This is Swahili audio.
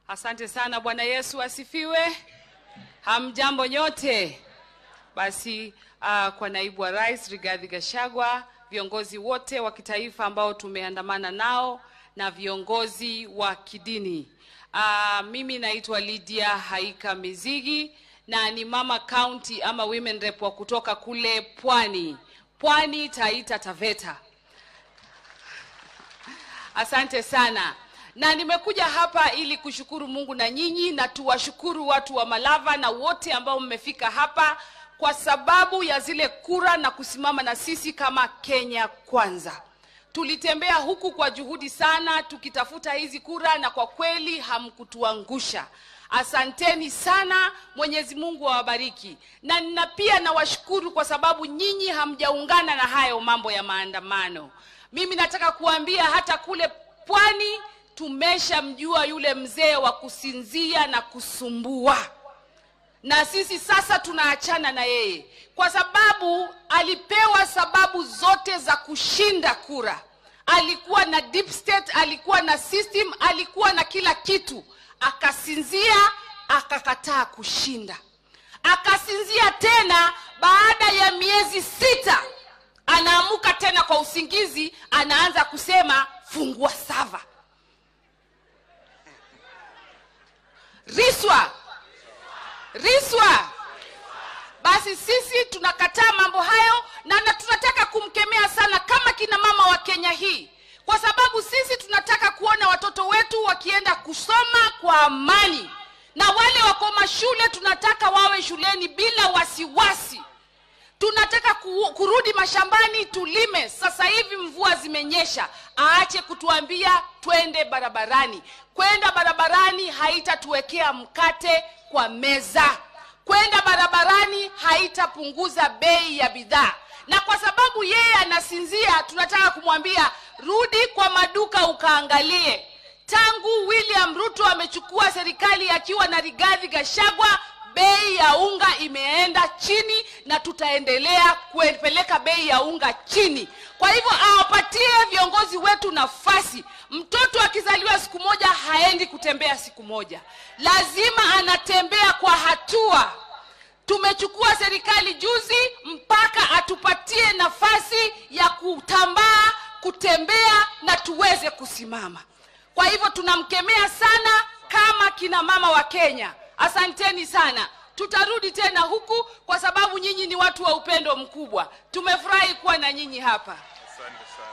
Asante sana. Bwana Yesu asifiwe. Hamjambo nyote. Basi uh, kwa naibu wa rais Rigathi Gachagua, viongozi wote wa kitaifa ambao tumeandamana nao na viongozi wa kidini. Uh, mimi naitwa Lydia Haika Mizigi na ni mama county ama women rep wa kutoka kule Pwani, Pwani Taita Taveta. Asante sana na nimekuja hapa ili kushukuru Mungu na nyinyi, na tuwashukuru watu wa Malava na wote ambao mmefika hapa kwa sababu ya zile kura na kusimama na sisi kama Kenya Kwanza. Tulitembea huku kwa juhudi sana tukitafuta hizi kura, na kwa kweli hamkutuangusha. Asanteni sana, Mwenyezi Mungu awabariki. Na nina pia nawashukuru kwa sababu nyinyi hamjaungana na hayo mambo ya maandamano. Mimi nataka kuambia hata kule pwani tumeshamjua yule mzee wa kusinzia na kusumbua, na sisi sasa tunaachana na yeye kwa sababu alipewa sababu zote za kushinda kura. Alikuwa na deep state, alikuwa na system, alikuwa na kila kitu, akasinzia, akakataa kushinda, akasinzia tena. Baada ya miezi sita, anaamuka tena kwa usingizi, anaanza kusema fungua sava. Riswa, riswa. Basi sisi tunakataa mambo hayo na, na tunataka kumkemea sana kama kina mama wa Kenya hii, kwa sababu sisi tunataka kuona watoto wetu wakienda kusoma kwa amani, na wale wako mashule tunataka wawe shuleni bila wasiwasi. Tunataka ku, kurudi mashambani tulime. Sasa hivi mvua zimenyesha, aache kutuambia twende barabarani. Kwenda barabarani haitatuwekea mkate kwa meza. Kwenda barabarani haitapunguza bei ya bidhaa, na kwa sababu yeye anasinzia, tunataka kumwambia rudi kwa maduka ukaangalie. Tangu William Ruto amechukua serikali akiwa na Rigathi Gachagua, bei ya unga imeenda chini na tutaendelea kupeleka bei ya unga chini. Kwa hivyo awapatie viongozi wetu nafasi. Mtoto akizaliwa siku moja haendi kutembea siku moja, lazima anatembea kwa hatua. Tumechukua serikali juzi, mpaka atupatie nafasi ya kutambaa, kutembea na tuweze kusimama. Kwa hivyo tunamkemea sana kama kina mama wa Kenya. Asanteni sana. Tutarudi tena huku kwa sababu nyinyi ni watu wa upendo mkubwa. Tumefurahi kuwa na nyinyi hapa.